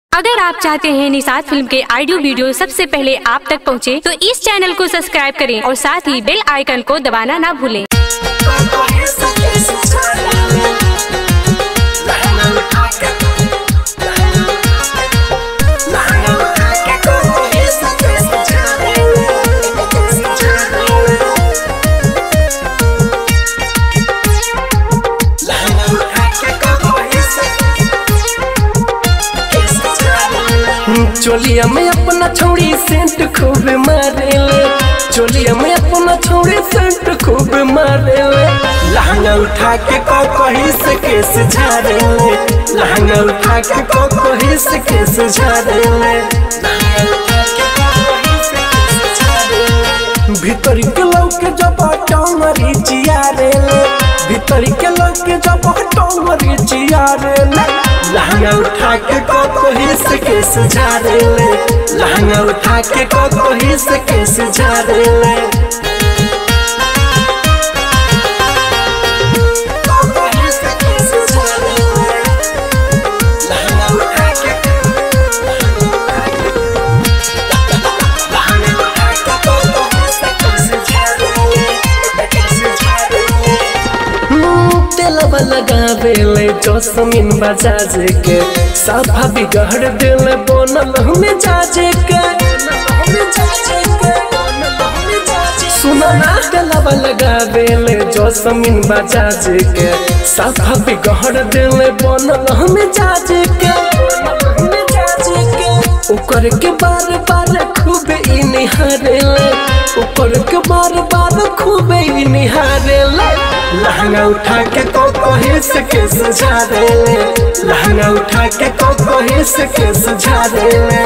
अगर आप चाहते हैं निषाद फिल्म के ऑडियो वीडियो सबसे पहले आप तक पहुंचे, तो इस चैनल को सब्सक्राइब करें और साथ ही बेल आइकन को दबाना ना भूलें चोलिया में अपना छोड़ी सेंट खूब मारेले चोलिया में अपना छोड़ी सेंट खूब मारेले लहंगा उठा के को कहीं से केस झाड़ेले लहंगा उठा के को कहीं से केस झाड़ेले भीतर के लौके जब टोंगरी चियारेले भीतर के लौके जब टोंगरी चियारेले लहंगा उठा के को कोही से केस झाड़ेले लहंगा उठा के को कोही से केस झाड़ेले तेलवा लगावेले जोसमिन बजाज के साफा बिगड़ दिल बनल हमें जाजे के सुना ना तेलवा लगावेले जोसमिन बजाज के साफा बिगड़ दिल बनल हमें जाजे के ऊपर के बार बार खूब ई निहारेले ऊपर के बार बार खूब ई निहारेले लहंगा उठा के को कहीं से केस झाड़ेले लहंगा उठा के को कहीं से केस झाड़ेले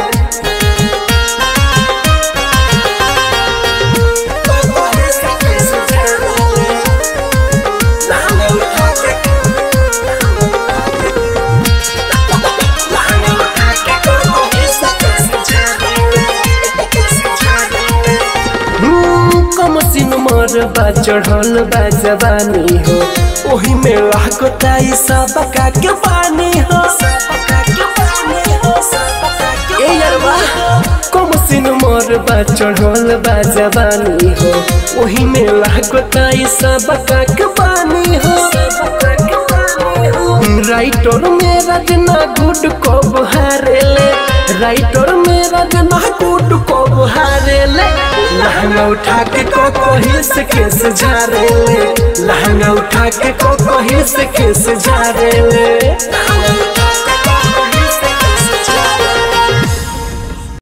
कमसिन मरबा चढ़ल बा जवानी हो ओही में लागताई सबका के पानी हो ए यारवा कमसिन मरबा चढ़ल बा जवानी हो ओही में लागताई सबका के पानी हो राइटर मेरा जना गुड को बहारेले राइटर मेरा जना गुड को बहारेले लहंगा उठा के को कहीं से केस झाड़ेले लहंगा उठा के को कहीं से केस झाड़ेले